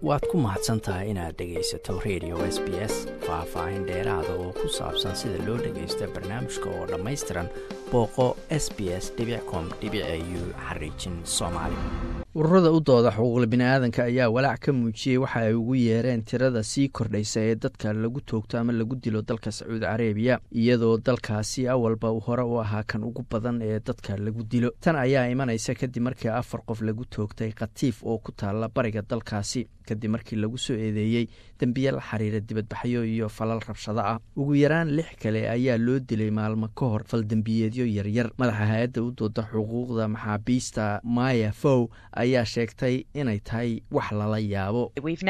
waad ku mahadsan tahay inaad dhegaysato radio s b s faah-faahin dheeraada oo ku saabsan sida loo dhagaysto barnaamijka oo dhammaystiran booqo s b s com u xariijin soomaali ururada u dooda xuquuqla biniaadanka ayaa walaac ka muujiyey waxa ay ugu yeereen tirada sii kordhaysa ee dadka lagu toogto ama lagu dilo dalka sacuudi carabiya iyadoo dalkaasi awalba hore u ahaa kan ugu badan ee dadka lagu dilo tan ayaa imanaysa kadib markii afar qof lagu toogtay khatiif oo ku taalla bariga dalkaasi kadib markii lagu soo eedeeyey dembiye la xiriira dibadbaxyo iyo falal rabshado ah ugu yaraan lix kale ayaa loo dilay maalmo ka hor faldembiyeedyo yaryar madaxa hay-adda u dooda xuquuqda maxaabiista maya fow ayaa sheegtay inay tahay wax lala yaabo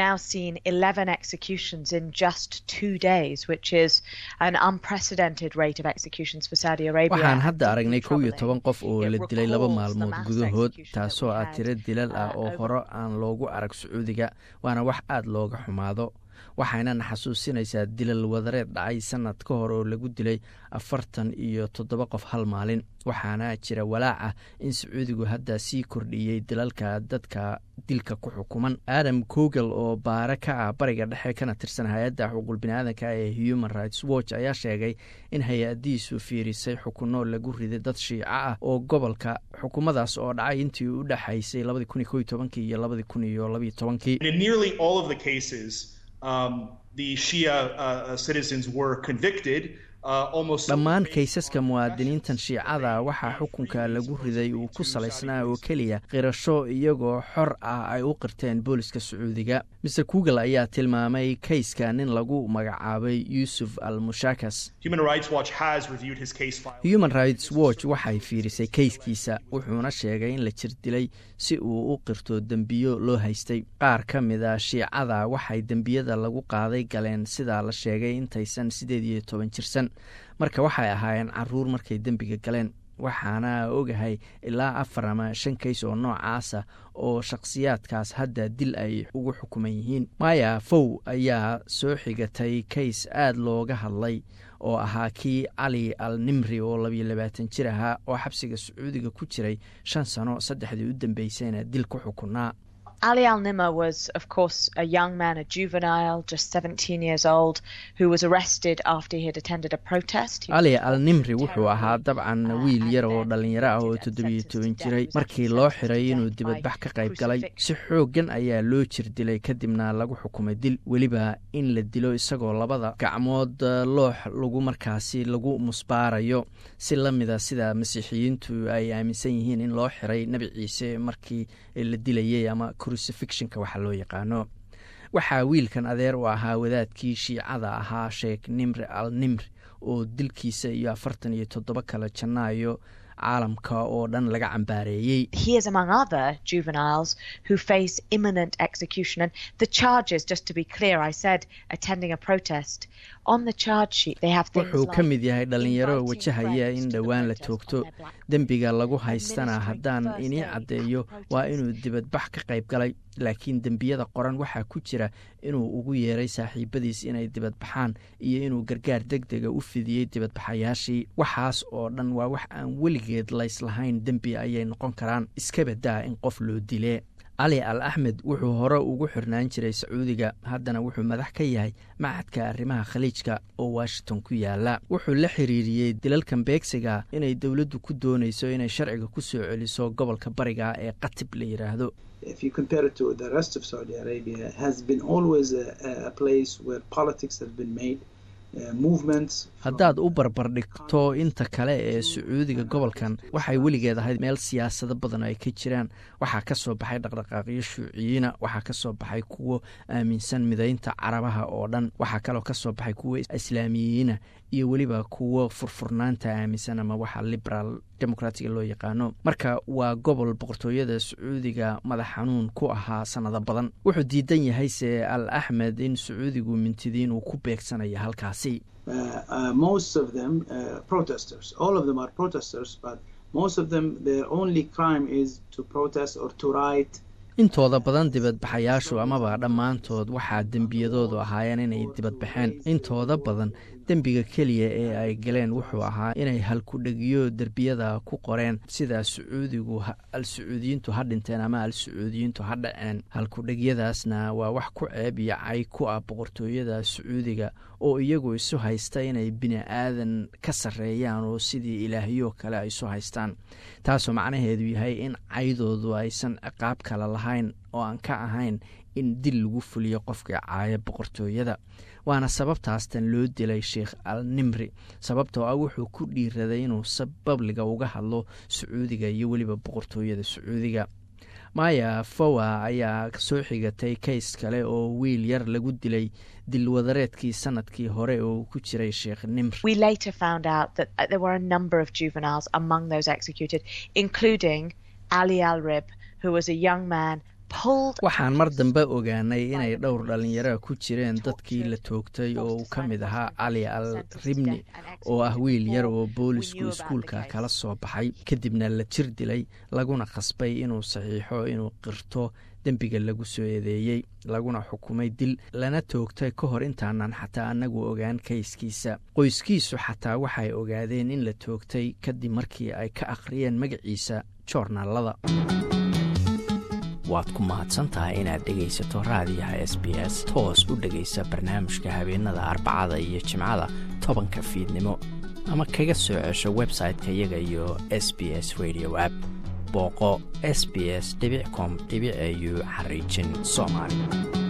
waxaan hadda aragnay kow iyo toban qof oo la dilay laba maalmood gudahood taasoo ah tiro dilal ah oo hore aan loogu arag sacuudiga waana wax aada looga xumaado waxaynana xasuusinaysaa dilal wadareed dhacay sanad ka hor oo lagu dilay afartan iyo toddoba qof hal maalin waxaana jira walaac ah in sacuudigu hadda sii kordhiyey dilalka dadka dilka ku xukuman adam kogel oo baare ka ah bariga dhexe kana tirsan hay-adda xuquuq biniaadanka ee human rights watch ayaa sheegay in hay-adiisu fiirisay xukuno lagu riday dad shiico ah oo gobolka xukumadaas oo dhacay intii u dhexaysay labadii kun iyo ko iyo tobankii iyo labadii kun iyo labayo tobankii dhammaan kaysaska muwaadiniintan shiicada waxaa xukunka lagu riday uu ku salaysnaa oo keliya qirasho iyagoo xor ah ay u qirteen booliska sacuudiga maer kugel ayaa tilmaamay kayska nin lagu magacaabay yuusuf al mushakas human rights watch waxay fiirisay kayskiisa wuxuuna sheegay in la jir dilay si uu u qirto dembiyo loo haystay qaar ka mida shiicada waxay dembiyada lagu qaaday galeen sidaa la sheegay intaysan siddeed iyo toban jirsan marka waxay ahaayeen caruur markay dembiga galeen waxaana ogahay ilaa afar ama shan kays oo noocaasa oo shakhsiyaadkaas hadda dil ay ugu xukuman yihiin maya fow ayaa soo xigatay kays aada looga hadlay oo ahaa kii cali al nimri oo labiyo labaatan jir ahaa oo xabsiga sacuudiga ku jiray shan sano saddexdii u dambeysayna dil ku xukunaa Ali Al Nimr was, of course, a young man, a juvenile, just 17 years old, who was arrested after he had attended a protest. Ali Al Nimri wuxuu ahaa dabcan wiil yar oo dhallinyaro ah oo toddobiyo toban jiray markii loo xiray inuu dibadbax ka qayb galay si xooggan ayaa loo jir dilay kadibna lagu xukumay dil weliba in la dilo isagoo labada gacmood loox lagu markaasi lagu musbaarayo si la mida sida masiixiyiintu ay aaminsan yihiin in loo xiray nebi ciise markii la dilayay ama crucifictionka waxa loo yaqaano waxaa wiilkan adeer u ahaa wadaadkii shiicada ahaa sheekh nimri al nimri oo dilkiisa iyo afartan iyo toddoba kale janaayo caalamka oo dhan laga cambaareeyey wuxuu ka mid yahay dhallinyaro wajahaya in dhowaan la toogto dembiga lagu haystana haddaan inii caddeeyo waa inuu dibadbax ka qayb galay laakiin dembiyada qoran waxaa ku jira inuu ugu yeeray saaxiibadiis inay dibadbaxaan iyo inuu gargaar deg dega u fidiyey dibadbaxayaashii waxaas oo dhan waa wax aan weligeed layslahayn dembi ayay noqon karaan iska badaa in qof loo dilee cali al axmed wuxuu hore ugu xirnaan jiray sacuudiga haddana wuxuu madax ka yahay macadka arrimaha khaliijka oo washington ku yaala wuxuu la xiriiriyey dilalkan beegsiga inay dowladdu ku doonayso inay sharciga ku soo celiso gobolka bariga ee katib la yidhaahdo haddaad u barbardhigto inta kale ee sacuudiga gobolkan waxay weligeed ahayd meel siyaasado badan ay ka jiraan waxaa ka soo baxay dhaqdhaqaaqyo shuuciyiina waxaa ka soo baxay kuwo aaminsan midaynta carabaha oo dhan waxaa kaloo ka soo baxay kuwo islaamiyiina iyo weliba kuwo furfurnaanta aaminsan ama waxa liberaal demokratiga loo yaqaano marka waa gobol boqortooyada sacuudiga madax xanuun ku ahaa sanado badan wuxuu diidan yahay se al axmed in sacuudigu mintidiin uu ku beegsanayo halkaasi intooda badan dibadbaxayaashu amaba dhammaantood waxaa dembiyadoodu ahaayeen inay dibadbaxeen intooda badan dembiga keliya ee ay galeen wuxuu ahaa inay halkudhegiyo derbiyada ku qoreen sida sacuudigu al-sacuudiyiintu ha dhinteen ama al-sacuudiyiintu ha dhaceen halkudhegyadaasna waa wax ku ceeb iyo cay ku ah boqortooyada sacuudiga oo iyagu isu haysta inay bini aadan ka sarreeyaan oo sidii ilaahyo kale ay isu haystaan taasoo macnaheedu yahay in caydoodu aysan ciqaab kale lahayn oo aan ka ahayn in dil lagu fuliyo qofka caaya boqortooyada waana sababtaastan loo dilay sheikh al nimri sababtoo ah wuxuu ku dhiiraday inuu sababliga uga hadlo sacuudiga iyo weliba boqortooyada sacuudiga maya fowa ayaa soo xigatay kays kale oo wiil yar lagu dilay dilwadareedkii sanadkii hore oo ku jiray sheekh nimr ali alrib who was a young man waxaan mar dambe ogaanay inay dhowr dhallinyara ku jireen dadkii la toogtay oo uu ka mid ahaa cali al ribni oo ah wiil yar oo boolisku iskuulka kala soo baxay kadibna la jir dilay laguna khasbay inuu saxiixo inuu qirto dembiga lagu soo eedeeyey laguna xukumay dil lana toogtay ka hor intaanan xataa annagu ogaan kayskiisa qoyskiisu xataa waxay ogaadeen in la toogtay kadib markii ay ka akhriyeen magaciisa joornaalada waad ku mahadsantahay inaad dhegaysato raadiyaha s b s toos u dhegaysa barnaamijka habeenada arbacada iyo jimcada tobanka fiidnimo ama kaga soo cesho website-ka iyaga iyo s b s radio app booqo s b s com au xariijin soomaali